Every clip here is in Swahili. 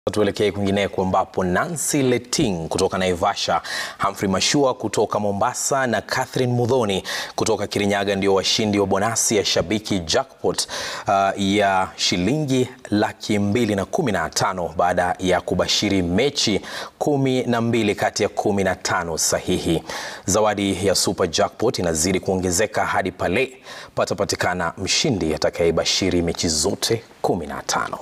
Tuelekee kwingineko ambapo Nancy Leting kutoka Naivasha, Humphrey Mashua kutoka Mombasa na Catherine Mudhoni kutoka Kirinyaga ndio washindi wa bonasi ya Shabiki Jackpot uh, ya shilingi laki mbili na kumi na tano baada ya kubashiri mechi kumi na mbili kati ya kumi na tano sahihi. Zawadi ya Super Jackpot inazidi kuongezeka hadi pale patapatikana mshindi atakayebashiri mechi zote kumi na tano.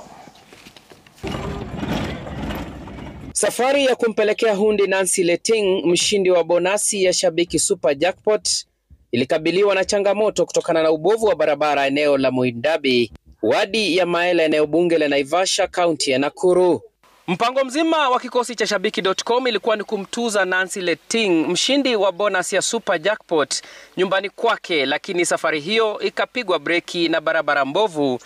Safari ya kumpelekea hundi Nancy Leting mshindi wa bonasi ya Shabiki Super Jackpot ilikabiliwa na changamoto kutokana na ubovu wa barabara eneo la Muindabi, wadi ya Maela, eneo bunge la Naivasha, kaunti ya Nakuru. Mpango mzima wa kikosi cha Shabiki.com ilikuwa ni kumtuza Nancy Leting mshindi wa bonus ya Super Jackpot nyumbani kwake, lakini safari hiyo ikapigwa breki na barabara mbovu.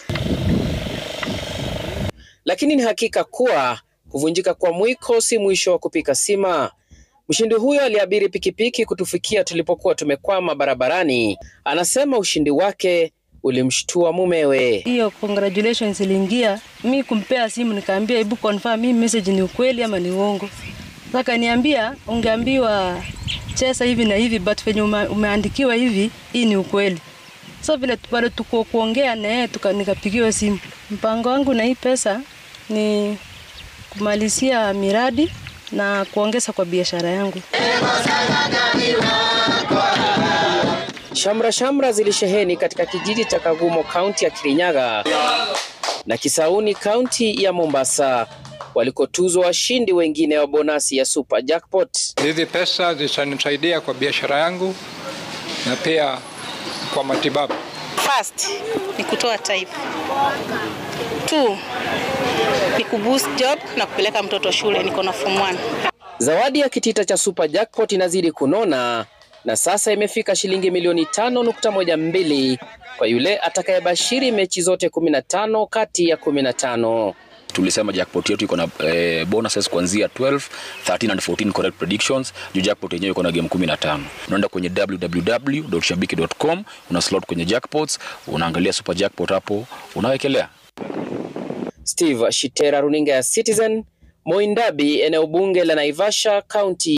Lakini ni hakika kuwa kuvunjika kwa mwiko si mwisho wa kupika sima. Mshindi huyo aliabiri pikipiki kutufikia tulipokuwa tumekwama barabarani. Anasema ushindi wake ulimshtua mumewe. Hiyo congratulations iliingia, mi kumpea simu nikaambia, hebu confirm hii message ni ukweli ama ni uongo. Sasa niambia, ungeambiwa cheza hivi na hivi, but venye ume, umeandikiwa hivi, hii ni ukweli. So vile bado tuko kuongea na yeye, nikapigiwa simu. Mpango wangu na hii pesa ni kumalizia miradi na kuongeza kwa biashara yangu. Shamra shamra zilisheheni katika kijiji cha Kagumo, kaunti ya Kirinyaga na Kisauni, kaunti ya Mombasa, walikotuzwa washindi wengine wa bonasi ya Super Jackpot. Hizi pesa zitanisaidia kwa biashara yangu na pia kwa matibabu. First ni kutoa type. Two ni kuboost job na kupeleka mtoto shule, niko na form 1. Zawadi ya kitita cha Super Jackpot inazidi kunona na sasa imefika shilingi milioni tano nukta moja mbili kwa yule atakayebashiri mechi zote 15 kati ya 15. Tulisema jackpot yetu iko na eh, bonuses kuanzia 12, 13 and 14 correct predictions. Juu jackpot yenyewe iko na game 15. Unaenda kwenye www.shabiki.com, una slot kwenye jackpots, unaangalia super jackpot hapo, unawekelea. Steve Shitera, runinga ya Citizen, Moindabi, eneo bunge la Naivasha, kaunti